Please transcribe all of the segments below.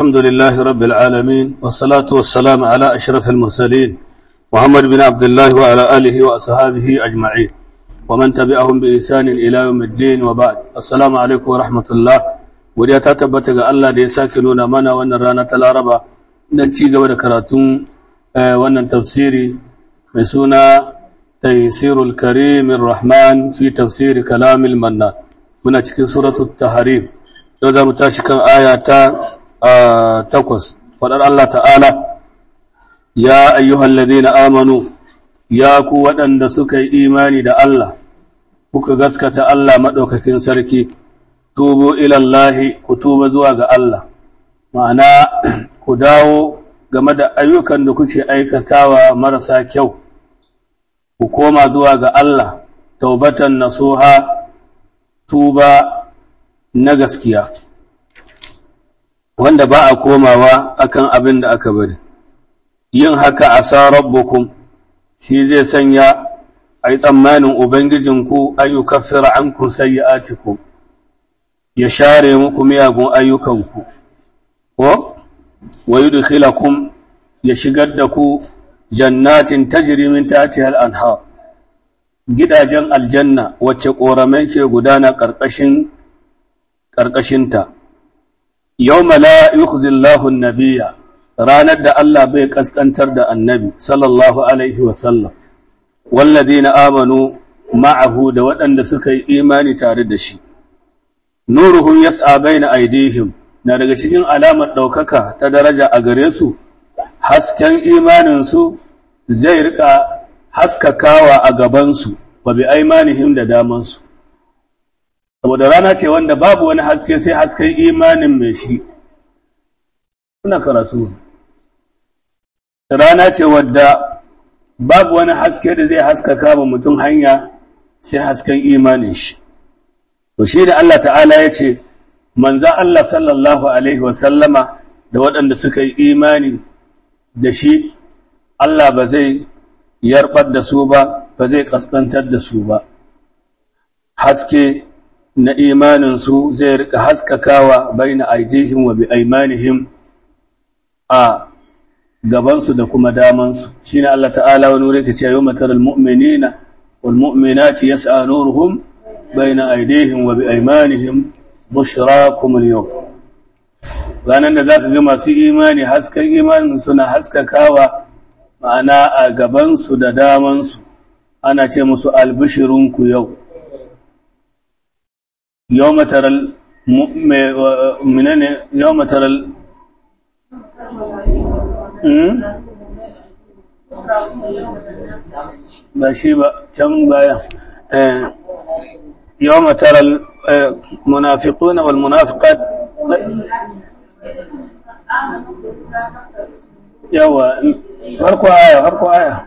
الحمد لله رب العالمين والصلاة والسلام على أشرف المرسلين محمد بن عبد الله وعلى آله وأصحابه أجمعين ومن تبعهم بإحسان إلى يوم الدين وبعد السلام عليكم ورحمة الله ودي تتبت ga Allah da ya sake nuna mana wannan rana ta Laraba dan ci gaba da karatun wannan tafsiri mai suna Taysirul Karim Rahman fi tafsir Kalam Mannan muna cikin suratul Tahrim yau za mu tashi kan aya ta takwas faɗar Allah ta'ala ya ayyuhal ladina amanu ya ku waɗanda suka yi imani da Allah kuka gaskata Allah maɗaukakin sarki tubu ilallahi ku tuba zuwa ga Allah ma'ana ku dawo game da ayyukan da kuke aikatawa marasa kyau ku koma zuwa ga Allah taubatan nasuha tuba na gaskiya wanda ba a komawa akan abin da aka bari yin haka a sa rabbukum shi zai sanya a yi tsammanin ubangijinku ayyukaffira an ku sayyi'atikum ya share muku miyagun ayyukanku ko wa yudkhilakum ya shigar da ku jannatin tajri min tahtiha al-anhar gidajen aljanna wacce ƙoramai ke gudana ƙarƙashin ƙarƙashinta yau la yukhzillahu nabiya ranar da Allah bai ƙasƙantar da annabi sallallahu alaihi wasallam walladina amanu ma'ahu da waɗanda suka yi imani tare da shi nuruhum yas'a baina aidihim na daga cikin alamar ɗaukaka ta daraja a gare su hasken imaninsu zai rika haskakawa a gabansu wa bi aimanihim da damansu saboda rana ce wanda babu wani haske sai hasken imanin mai shi kuna karatu rana ce wadda babu wani haske da zai haskaka ba mutum hanya sai hasken imanin shi to shi da Allah ta'ala ya ce manzan Allah sallallahu alaihi wasallama da waɗanda suka yi imani da shi Allah ba zai yarbar da su ba ba zai kaskantar da su ba haske na imaninsu zai rika haskakawa baina aidihim wa bi aimanihim a gabansu da kuma damansu shine Allah ta'ala wani wuri ta ce yau matar almu'minina wal mu'minati yas'a nuruhum baina aidihim wa bi aimanihim bushrakum al-yawm ranar da zaka ga masu imani hasken imanin suna haskakawa ma'ana a gabansu da damansu ana ce musu albishirinku yau yau mataral minane yau mataral ba shi ba can baya yau mataral munafiquna wal munafiqat yawa farko aya farko aya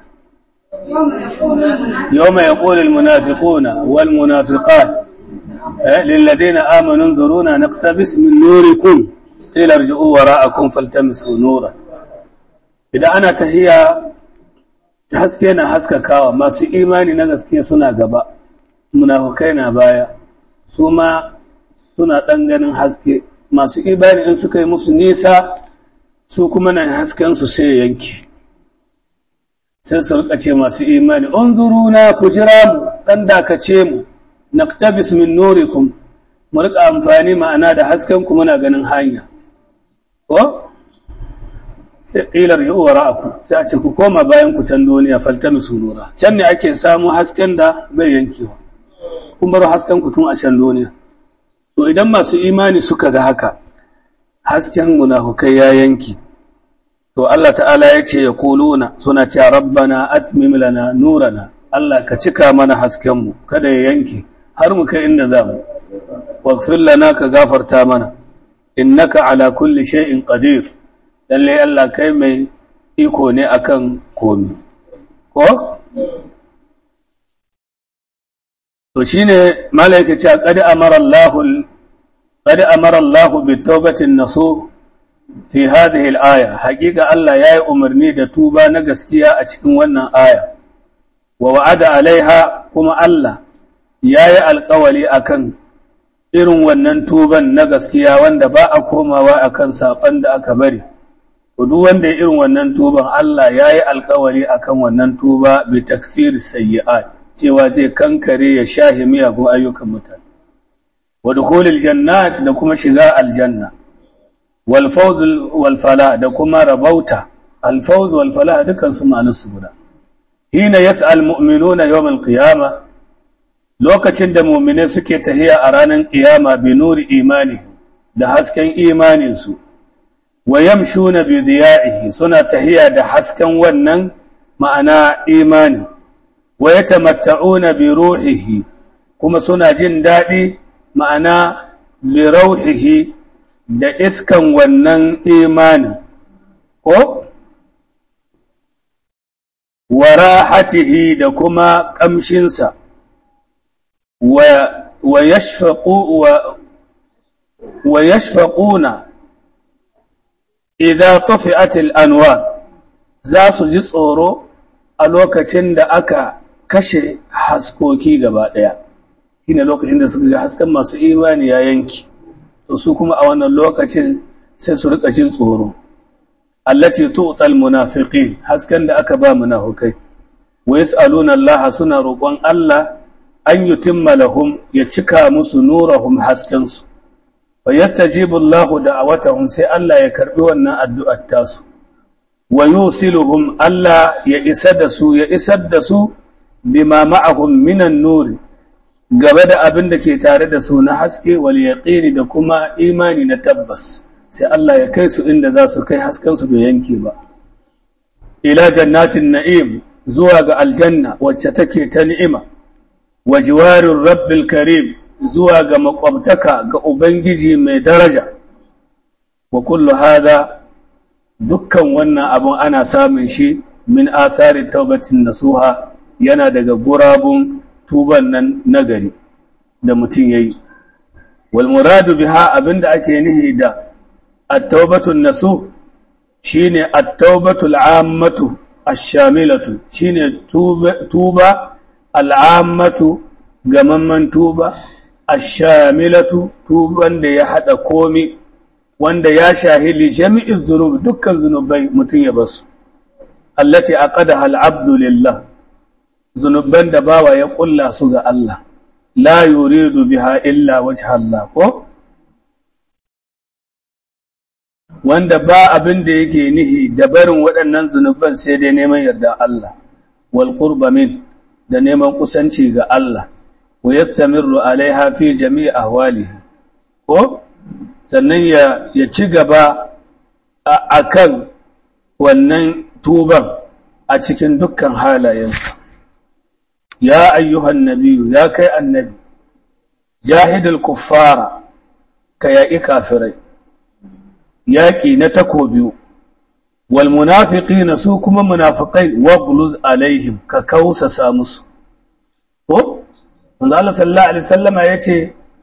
يوم يقول المنافقون والمنافقات للذين آمنوا انظرونا نقتبس من نوركم قيل ارجعوا وراءكم فالتمسوا نورا إذا أنا تهيا haske na haskakawa masu imani na gaske suna gaba munafukai na baya su ma suna ɗan ganin haske masu imani in suka yi musu nisa su kuma na haskensu sai yanki sai su rika ce masu imani unzuruna ku jira mu dan dakace mu naktabis min nurikum mu rika amfani ma'ana da hasken ku muna ganin hanya ko sai qilar yu wara'aku sai a ce ku koma bayan ku can duniya faltamisu nura can ne ake samu hasken da bai yankewa kun bar hasken ku tun a can duniya to idan masu imani suka ga haka hasken munafukai ya yanki to Allah ta'ala ya ce ya kuluna suna ce rabbana atmim lana nurana Allah ka cika mana haskenmu kada ya yanke har mu kai inda za mu waghfir lana ka gafarta mana innaka ala kulli shay'in qadir lalle Allah kai mai iko ne akan komi ko to shine malaika ce qad amara Allah qad amara Allah bi tawbatin nasuh fi hadhihi al-aya haqiqa Allah yayi umarni da tuba na gaskiya a cikin wannan aya wa wa'ada alaiha kuma Allah yayi alƙawali akan irin wannan tuban na gaskiya wanda ba a komawa akan saɓon da aka bari duk wanda ya irin wannan tuban Allah ya yi alkawari akan wannan tuba bi takfir sayyi'at cewa zai kankare ya shahi miyagun ayyukan mutane wa dukhulil jannat da kuma shiga aljanna wal fawz wal fala da kuma rabauta al fawz wal fala dukan su ma'anar su guda hina yas'al mu'minuna yawm al qiyamah lokacin da mu'mine suke tahiya a ranar qiyama bi nuri imani da hasken imanin su wa yamshuna bi diya'ihi suna tahiya da hasken wannan ma'ana imani wa yatamatta'una bi ruhihi kuma suna jin daɗi ma'ana bi rauhihi da iskan wannan imani ko wa rahatihi da kuma ƙamshinsa wa wa yashfaqu wa wa yashfaquna idza tafi'at al-anwar za su ji tsoro a lokacin da aka kashe haskoki gaba daya shine lokacin da suka ga hasken masu imani ya yanki to su kuma a wannan lokacin sai su rika jin tsoro allati tu'tal munafiqin hasken da aka ba munafikai wa yas'aluna Allah suna roƙon Allah an yutimma lahum ya cika musu nurahum hasken su fayastajibu Allah da'awatahum sai Allah ya karbi wannan addu'ar tasu wa yusiluhum Allah ya isa da su ya isar da su bima ma'ahum minan nuri gaba da abin da ke tare da su na haske wal yaqini da kuma imani na tabbas sai Allah ya kai su inda za su kai hasken su bai yanke ba ila jannatin na'im zuwa ga aljanna wacce take ta ni'ima wa jiwarir rabbil karim zuwa ga makwabtaka ga Ubangiji mai daraja, wa kullu hada dukkan wannan abun ana samun shi min athari taubatin nasuha yana daga gurabun tuban nan nagari da mutum ya yi. Walmuradu biha abinda ake nihi da attaubatun nasu shi ne attaubatul ammatu ashamilatu shi ne tuba al'ammatu gamamman tuba ashamilatu tuban da ya hada komi wanda ya shahili jami'in zunub dukkan zunubai mutum ya basu allati aqadaha al-abdu lillah zunuban da bawa ya kulla su ga Allah la yuridu biha illa wajha Allah ko wanda ba abin da yake nihi da barin waɗannan zunuban sai dai neman yarda Allah wal qurba min da neman kusanci ga Allah wa yastamirru alaiha fi jami'i ahwalihi ko sannan ya ya ci gaba akan wannan tuban a cikin dukkan halayensa ya ayyuhan nabiyyu ya kai annabi jahidul kuffara ka yaƙi kafirai yaƙi na takobi wal munafiqina su kuma munafiqai waghluz alaihim ka kausasa musu ko manzo Allah sallallahu alaihi wasallama yace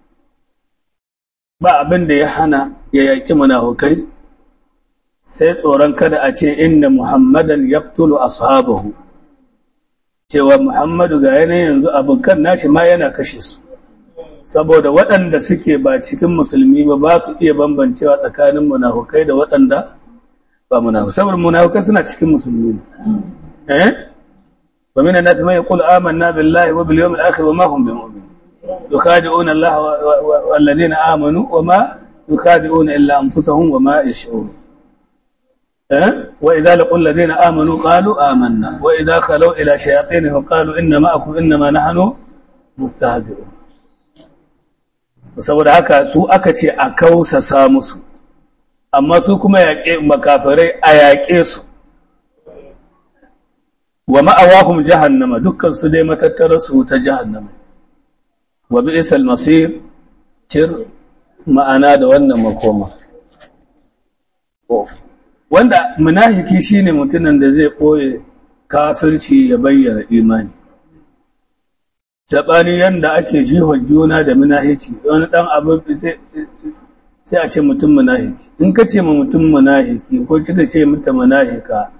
ba abin da ya hana ya yaƙi munafikai sai tsoron kada a ce inna muhammadan yaqtulu ashabahu cewa muhammadu ga yanayin yanzu abokan nashi ma yana kashe su saboda waɗanda suke ba cikin musulmi ba ba su iya bambancewa tsakanin munafukai da waɗanda ba munafukai saboda munafukai suna cikin musulmi ne eh wa minan nas man yaqulu amanna billahi wa bil yawmil akhir wa ma hum bimu'min yukhadi'una Allah wal ladina amanu wa ma yukhadi'una illa anfusahum wa ma yash'urun eh wa idza laqul ladina amanu qalu amanna wa idza khalu ila shayatinihim qalu inna ma'akum inma nahnu mustahzi'un saboda haka su aka ce a kausasa musu amma su kuma yaƙe makafirai a yaƙe su wa ma'awahum jahannama dukkan su dai matattara su ta jahannama wa bi'sal masir cir ma'ana da wannan makoma wanda munafiki shine mutumin da zai ɓoye kafirci ya bayyana imani saɓani yadda ake jihon juna da munahici wani ɗan abin sai a ce mutum munahiki in ka ce ma mutum munahiki ko kika ce mata munahika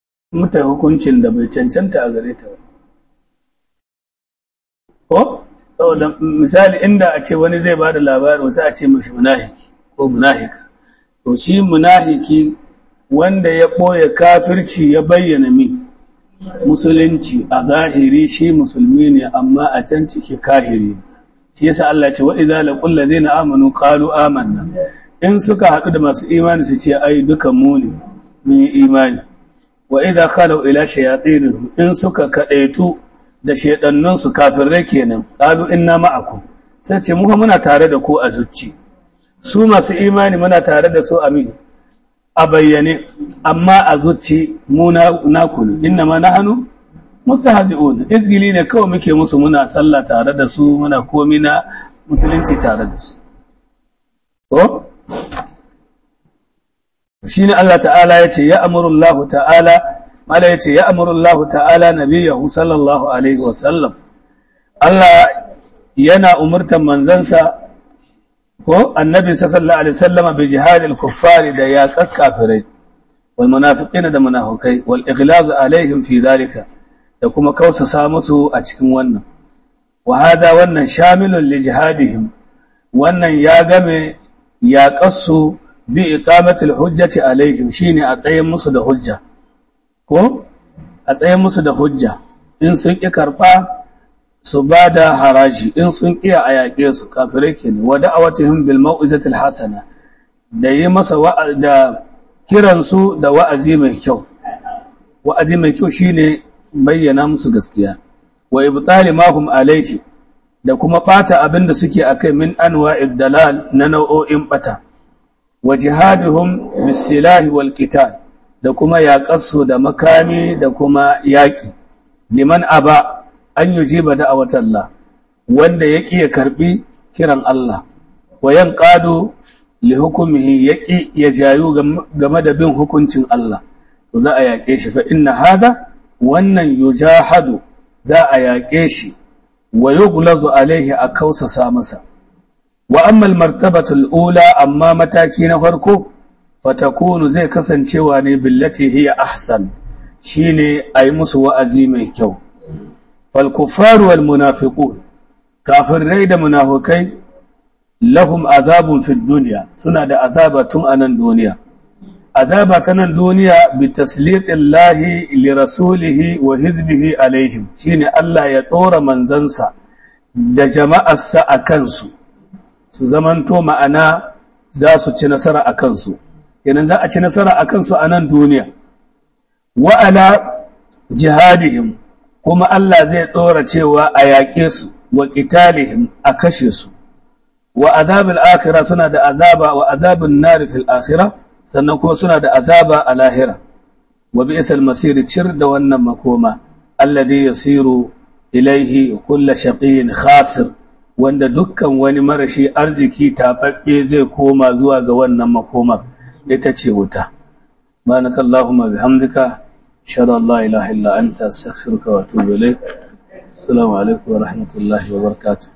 mata hukuncin da bai cancanta a gare ta ko saboda misali inda a ce wani zai ba da labarin wasu a ce mashi munahiki ko munahika to shi munahiki wanda ya ɓoye kafirci ya bayyana mi musulunci a zahiri shi musulmi ne amma a can ciki kahiri shi yasa Allah ce wa idza laqul ladina amanu qalu amanna in suka haɗu da masu imani su ce ai dukan mu ne mun yi imani wa idza khalu ila shayatinihim in suka kadaitu da shedannun su kafirai kenan qalu inna ma'akum sai ce mu muna tare da ku a zuci su masu imani muna tare da su a mi a bayyane amma a zuci mu na ku ne inna ma nahnu mustahzi'un izgili ne kawai muke musu muna sallah tare da su muna komi na musulunci tare da su to shine Allah ta'ala yace ya amuru Allah ta'ala mala yace ya amuru Allah ta'ala nabiyahu sallallahu alaihi wa sallam Allah yana umurtan manzansa ko annabi sallallahu alaihi wasallam bi jihadil kuffari da yaqak kafirai wal munafiqina da munafikai wal ighlaz alaihim fi dhalika da kuma kausasa musu a cikin wannan wa hada wannan shamilun li jihadihim wannan ya game yaqassu bi iqamatil hujjati alaihim shine a tsayin musu da hujja ko a tsayin musu da hujja in sun ki karba su ba da haraji in sun kiya a yaƙe su kafirai ke ne wa da'awatihim bil mau'izatil hasana da yi masa da kiransu da wa'azi mai kyau wa'azi mai kyau shine bayyana musu gaskiya wa ibtali ma hum alayhi da kuma bata abin da suke akai min anwa'id dalal na nau'o'in bata wa jihaduhum bis silahi wal qital da kuma yaƙarsu da makami da kuma yaƙi liman aba an yi jiba da'awar Allah wanda ya ƙi ya karɓi kiran Allah wa yan ƙado li hukumihi ya ƙi ya jayu game da bin hukuncin Allah to za a yaƙe shi fa inna hada wannan yujahadu za a yaƙe shi wa yughlazu alaihi a kausasa masa wa amma martabatul ula amma mataki na farko fatakunu zai kasancewa ne billati hiya ahsan shine ayi musu wa'azi mai kyau فالكفار والمنافقون كافرين da munafikai lahum azabun fid dunya suna da azaba tun anan duniya azaba ta nan duniya bi taslitillahi li rasulihi wa hizbihi alaihim shine Allah ya dora manzansa da jama'arsa a kansu su zamanto ma'ana za su ci nasara a kansu kenan za a ci nasara a kansu a nan duniya wa ala jihadihim kuma Allah zai ɗora cewa a yaƙe su wa ƙitalihim a kashe su wa azabin akhira suna da azaba wa azabin nari fil akhira sannan kuma suna da azaba a lahira wa bi isal masiri cir da wannan makoma alladhi yasiru ilaihi kulla shaqiyin khasir wanda dukkan wani marashi arziki tababbe zai koma zuwa ga wannan makomar ita ce wuta banakallahumma bihamdika أشهد أن لا إله إلا أنت أستغفرك وأتوب إليك السلام عليكم ورحمة الله وبركاته